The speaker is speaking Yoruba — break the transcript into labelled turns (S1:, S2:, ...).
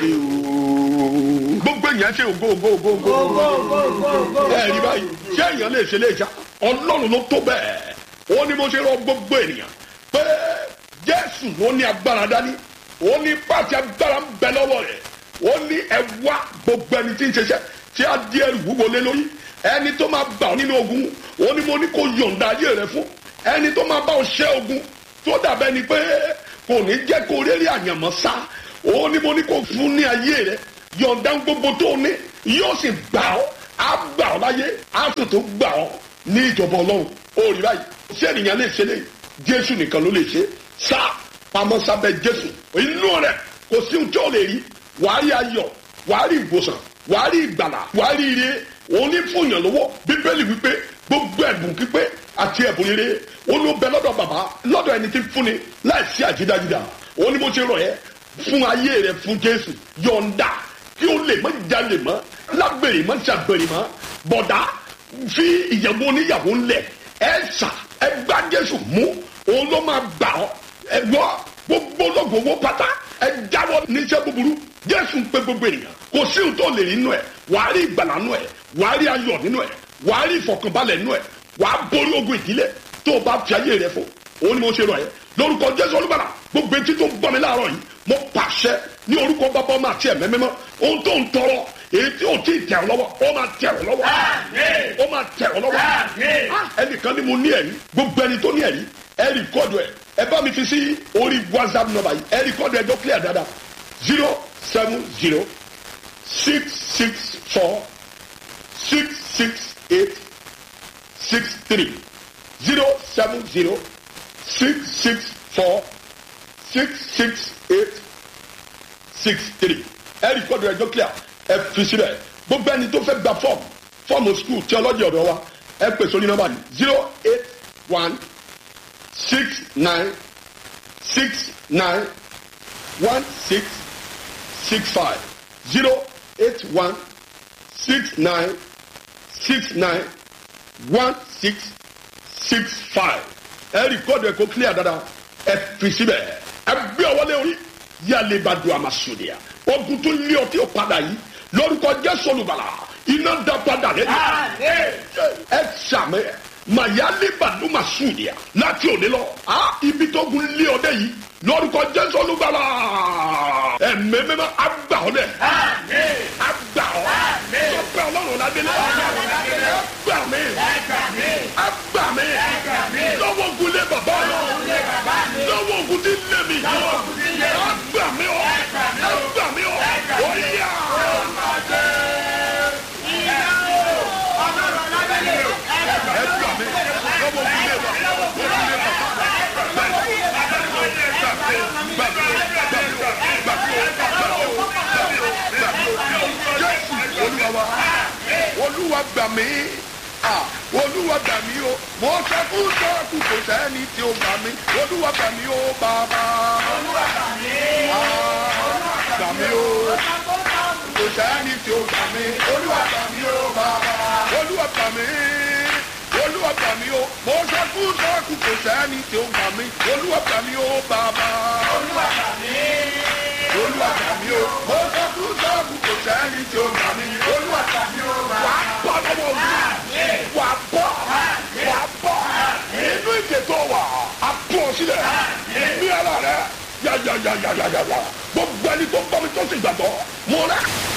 S1: ṣe o gbogbo èèyàn ṣe ògo ògo ògo ògo ògo ẹ rí báyìí ṣé èèyàn lè ṣe lè ṣá ọlọ́run ló tó bẹ́ẹ̀ ó ní mo ṣe rọ gbogbo ènìyàn pé jésù ló ní agbára dání ó ní pàṣẹ agbára ń bẹ lọ́wọ́ rẹ̀ ó ní ẹ wá gbogbo ẹni tí ń ṣiṣẹ́ tí a di ẹrù wúwo lé lórí ẹni tó máa gbà ọ́ nínú ogun ó ní mo ní kó yọ̀ǹda ayé rẹ fún ẹni tó máa bá ọ ṣẹ́ ogun tó dàbẹ́ ni pé kò ní jẹ́ kó rẹ́rẹ́ àyànmọ́ sá ó ní mo ní kó fún ní ayé rẹ yọ̀ǹda gbogbo tó ní yóò sì gbà ọ́ á gbà ọ́ láyé á sì tó gbà ọ́ ní ìjọba ọlọ́run ó rí báyìí ṣé ènìyàn lè ṣe léyìí jésù nìkan ló lè ṣe sá pamọ́ sábẹ́ jésù inú rẹ̀ kò sí ohun tí ó lè rí wàá rí ayọ̀ wàá rí ìwòsàn wàá rí ìgbàlà wàá rí ire òun ní fúnyàn lọ́wọ́ bíbélì wípé gbogbo ẹ̀bùn pípé àti ẹ̀bùn rere òun ló bẹ lọ́dọ̀ bàbá lọ́dọ̀ ẹni tí ń fúnni láìsí àjídájídá òun ni mo ṣe rọ̀ ẹ́ fún ayé rẹ fún jésù yọ̀ǹda kí o lè mọ́ jalè mọ́ lágbèrè mọ́ ṣàgbèrè mọ́ bọ̀dá fi ìyàwó oníyàwó ńlẹ̀ ẹ ṣà ẹ gbá jésù mú òun ló máa gbà ọ́ ẹ gbọ́ gbogbo ológun owó pátá ẹ jáwọ́ níṣẹ́ búburú jésù ń pe gbogbo ènìyàn kò sí ohun tó lè rí nínú ẹ wàá rí ìgbàlà nínú ẹ wàá rí ayọ̀ nínú ẹ wàá rí ìfọ̀kànbalẹ̀ nínú ẹ wàá borí ogun ìdílé tó o bá fi ayé rẹ fún òun ni mo ṣe rọ ẹ lórúkọ jésù olúbàlà gbogbo etí tó ń gbọ́ mi láàárọ̀ yìí mo pàṣẹ ní orúkọ bàbá ọmọ àti ẹ̀mẹ́ mímọ́ ohun tó ń tọrọ èyí tí ò tí ì tẹ̀ ọ́ lọ́wọ́ ó máa tẹ̀ ọ́ lọ́wọ́ ó máa tẹ̀ ọ́ lọ́wọ́ ẹnìkan ni mo ní ẹ̀rí gbogbo ẹni tó ní ẹ̀rí ẹ rìkọ́dù ẹ ẹ bá mi fi sí orí whatsapp number yìí ẹ rìkọ́dù ẹ jọ clear dáadáa zero seven zero six six four six six eight six three zero seven zero six six four six six eight six three ẹ rìkọ́dù ẹ jọ clear ẹ fi síbẹ̀ gbogbo ẹni tó fẹ́ gba fọ́ọ̀mù fọ́ọ̀mù skul theology ọ̀dọ̀ wa ẹ pè sórí nọ́mbà yìí zero eight one six nine six nine one six six five zero eight one six nine six nine one six six five ẹ rìkọ́dù ẹ kó clear dada ẹ fi síbẹ̀ ẹ gbé ọwọ́ lé orí yálé bá do àmàsòdìyà ogun tó lé ọtí ò padà yìí lórúkọ jésù olùbàlà iná dá padà lẹ́nu ẹ sàmẹ mayale baduma sudia láti òde lọ a ibi tó gun lé ọdẹ yìí lórúkọ jésù olùgbàlà ẹmẹmẹmẹ agbà ọ dẹ agbà ọ sọgbà ọlọ́run ládélé agbà mi agbà mi lọ́wọ́ ogun lé bàbá mi lọ́wọ́ ogun tí lé mi agbà mi ọ agbà mi ọ ó yà. olúwa gbà mí olúwa gbà mí o mo sẹ́kù sẹ́kù kò sẹ́ni tí ó gbà mí olúwa gbà mí o bàbá olúwa gbà mí gbà mí o kò sẹ́ni tí ó gbà mí olúwa gbà mí o bàbá olúwa gbà mí olúwa gbà mí o mo sẹ́kù sẹ́kù kò sẹ́ni tí ó gbà mí olúwa gbà mí o bàbá olúwa gbà mí olúwa gbà mí o mo sẹ́kù sẹ́kù kò sẹ́ni tí ó gbà mí olúwa gbà mí o bàbá wà á bọ́ lọ́wọ́ olúwa wà á bọ́ wà á bọ́ inú ìdètò wà á bọ́ sílẹ̀ ní ara rẹ̀ yàyàyàyàyà gbogbo ẹni tó bọ́ mi tó sì gbàgbọ́ mo rẹ̀.